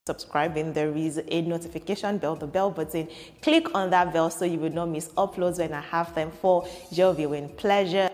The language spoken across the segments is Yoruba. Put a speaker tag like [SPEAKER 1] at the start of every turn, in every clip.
[SPEAKER 1] subscribing there is a notification bell the bell button click on that bell so you will not miss uploads when i have them for your viewing pleasure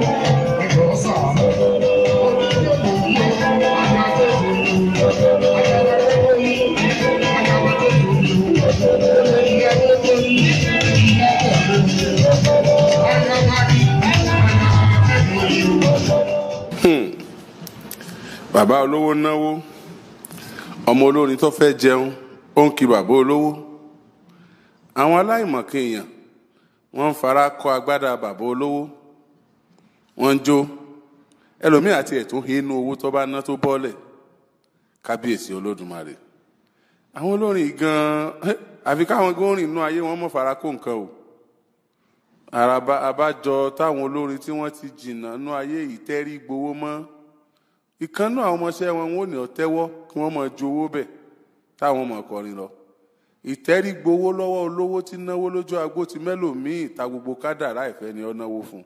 [SPEAKER 2] bàbá olówó náwó ọmọ olórin tó fẹ́ jẹun ó ń kí bàbá olówó àwọn aláìmọ̀kan èèyàn wọ́n ń fara kọ agbádá bàbá olówó wọ́n ń jó ẹlòmíì àti ẹ̀tún inú owó tó bá ná tó bọ́lẹ̀ kábíyèsí olódùmarè àwọn olórin gan-an àfi káwọn gómìn inú ayé wọn mọ̀ fara kó nǹkan o àràbà àbájọ táwọn olórin tí wọ́n ti jìnnà nú ayé yìí tẹ́rí gbowó mọ́ ìkànnú àwọn ọmọọṣẹ́ wọn wọn ò ní ọ̀tẹ́wọ́ kí wọ́n máa ju owó bẹ̀ táwọn ọmọ kọrin lọ ìtẹ́rí gbowó lọ́wọ́ olówó tí náwó lójú agbó ti mẹ́lòmíì ta gbogbo kádàrá ìfẹ́ ni ó náwó fún.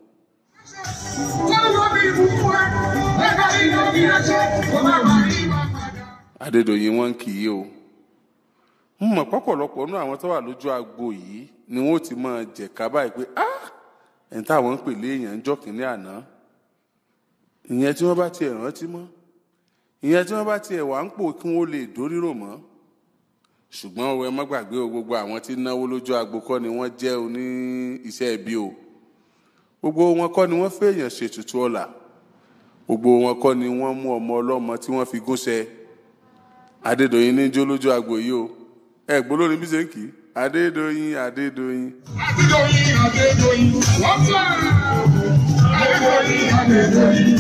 [SPEAKER 2] Adédoyin wọn kì í o mo mọ̀ pọ̀pọ̀lọpọ̀ nú àwọn tó wà lójú agbo yìí ni wọ́n ti máa jẹ̀ka báyìí pé ah ẹ̀ń táwọn ń pè léèyàn ń jọ́ kínní àná ìyẹn tí wọ́n bá tiẹ̀ rántí mọ́ ìyẹn tí wọ́n bá tiẹ̀ wà ń pò kí wọ́n lè dórírò mọ́ ṣùgbọ́n ẹ má gbàgbé o gbogbo àwọn tí náwó lójú agbo kọ́ ni wọ́n jẹ́ oní iṣẹ́ ẹbí o gbogbo wọn kọ́ ni wọ́n fẹ́yàn ṣètùtù ọ̀la gbogbo wọn kọ́ ni wọ́n mú ọmọ ọlọ́mọ tí wọ́n fi gúnṣẹ́ Adédoyin ní jó lójú agbo yìí o ẹ gbọ́ lórí bí ṣe ń kì í Adédoyin Adédoyin.
[SPEAKER 3] Adédoyin Adédoyin wọ́n fà Adédoyin Adédoyin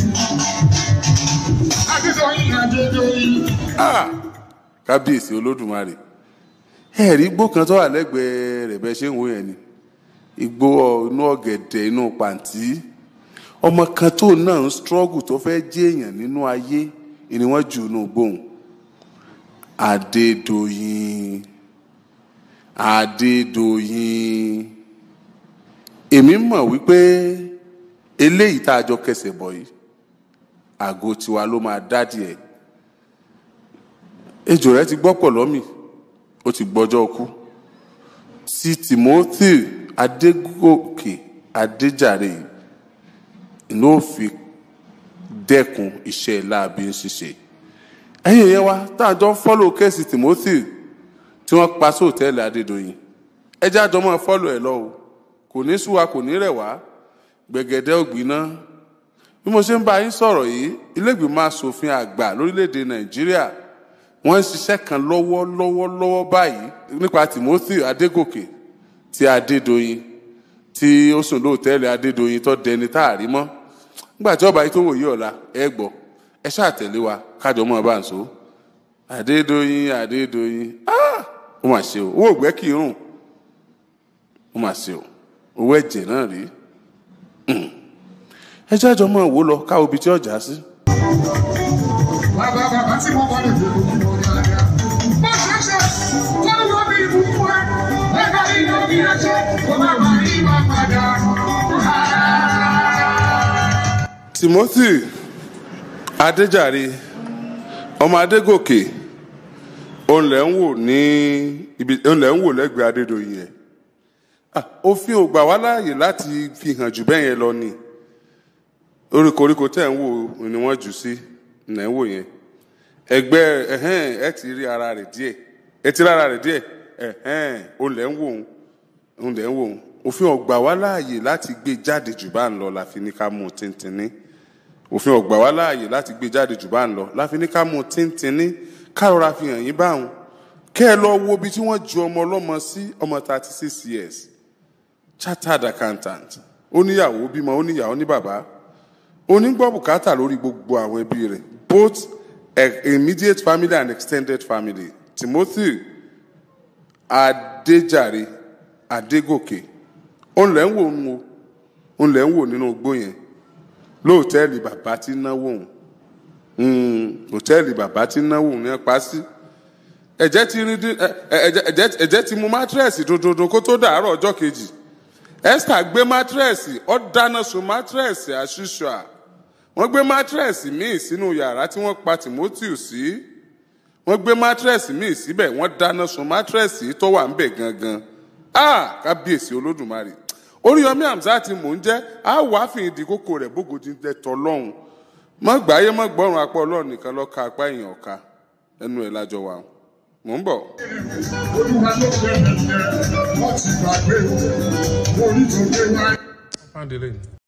[SPEAKER 3] Adédoyin Adédoyin.
[SPEAKER 2] Ah! kábíyèsí olódùmarè ẹ rí igbó kan tó wà lẹ́gbẹ̀ẹ́ rẹ̀ bẹ́ẹ̀ ṣe ń wo yẹn ni igbó inú ọ̀gẹ̀dẹ̀ inú pàǹtí ọmọ kan tó náà ń struggle tó fẹ́ jẹ́ èèyàn nínú ayé ni wọ́n jù nù gbóhùn Adédoyin Adédoyin èmi mọ̀ wípé eléyìí tá a jọ kẹsẹ̀ bọ̀ yìí àgọ́ tiwa ló máa dádì ẹ̀ ejò rẹ ti gbọ́ pọ̀ lọ́mì ó ti gbọ́jọ́ kú sí Timothy Adégòkè Adéjàre ló fi dẹ́kun iṣẹ́ láabi ń ṣiṣẹ́ ẹ̀yìn yẹn wá tá a jọ ń fọ́lò kéèsì Timothy tí wọ́n pa sí òtẹ́ẹ̀lì Adédoyin ẹjẹ́ àjọ máa fọ́lò ẹ̀ lọ o kò ní sú wa kò ní rẹ̀ wá gbẹ̀gẹ̀dẹ̀ ògbìnà bí mo ṣe ń bá yín sọ̀rọ̀ yìí ilé-ìgbìmọ̀ asòfin àgbà lórílẹ̀‐èdè Nàìjíríà wọ́n ń ṣiṣẹ́ kan lọ́wọ́ lọ́wọ́ lọ́wọ́ báyìí nípa Timothy Adégòkè ti Adédoyin tí ó sùn lóòtẹ́ẹ̀lì Adédoyin tó dẹni tá a rí mọ́ nígbà tí ọba yìí tó wòye ọ̀la ẹ gbọ́ ẹ ṣáà tẹ̀lé wa kájọ mọ́ ẹ bá ń so Adédoyin Adédoyin ah ó mà ṣe o owó ògbẹ́ kì í rùn ó mà ṣe o owó ẹ̀jẹ̀ náà rí ẹ jẹ́ àjọ mọ́ ẹ wò lọ káwọ́ ibi tí ọjà sí.
[SPEAKER 3] Bàbá bàbá tí mo wọlé tó kún mọ́ dáadáa. Bó ṣe ṣe tó ló bí ìbùkún ẹ, ẹ̀ka iná bí ẹ ṣe, kó má má rí wa padà.
[SPEAKER 2] Timothy Adéjàre ọmọ Adégòkè òun lẹ̀ ń wò ní ibi òun lẹ̀ ń wò lẹ́gbẹ̀ẹ́ Adédoyin yẹn Ah, òfin ò gbà wá láàyè láti fi hàn jù bẹ́ẹ̀ yẹn lọ ni orí koríko tẹ̀ ń wò ni wọ́n jù sí nà ń wò yẹn ẹgbẹ́ ẹ̀hẹ́n ẹ ti rí ara rẹ̀ díẹ̀ ẹ ti rí ara rẹ̀ díẹ̀ ẹ̀hẹ́n òun lẹ̀ ń wò òun òun lẹ̀ ń wò òun òfin ò gbà wá láàyè láti gbé jáde jù bá ń lọ la fi ní ká mú un tíntìní òfin ò gbà wá láàyè láti gbé jáde jù bá ń lọ la fi ní ká mú un tíntìní ká rọra fi hàn yín báwọn kẹ́ ẹ lọ wo ibi tí wọ́n ju ọmọ ọlọ́mọ sí ọmọ thirty six years chartered accountant ó níyàwó bímọ ó níyàwó ní bàbá ó ní gbọ́ bùkátà lórí gbogbo àwọn ẹbí rẹ̀ both eh, immediate family and extended family Timothy Adéjàre Adégòkè òun lẹ́ ń wò ń wo òun lẹ́ ń wò nínú igbó yẹn lóòtẹ́ẹ̀lì bàbá tí náwó òun hòtẹ́ẹ̀lì bàbá tí náwó òun yẹn pa sí ẹ̀jẹ̀ ti rí dín ẹ̀jẹ̀ ẹ̀jẹ̀ ti mú mátírẹ̀sì dòdòdò kó tó dàárọ̀ ọjọ́ kejì Esther gbé mátírẹ̀sì ó dáná sun mátírẹ̀sì àṣìṣọ́ à wọ́n gbé mátírẹ̀sì míì sínú yàrá tí wọ́n pa Timothy sí wọ́n gbé mátírẹ́sì míì síbẹ̀ wọ́n dáná sun mátírẹ́sì tó wà ńbẹ̀ gangan a kábíyèsí olódùmarè oríyọmí hamzat mò ń jẹ́ a wà á fìyìn di kókó rẹ̀ bógojì ń tẹ́ tọ́lọ́hún mọ́ gbáyé mọ́ gbọ́rùn apá ọlọ́run nìkan lọ́ka apá èèyàn ọ̀ka ẹnu ẹ̀ lájọ wà mò ń bọ̀.
[SPEAKER 3] Olúwa ló fẹ́ mi yẹn, wọ́n ti gbàgbé o, orí tó gbé wáyé.
[SPEAKER 4] Fáńdélé ni.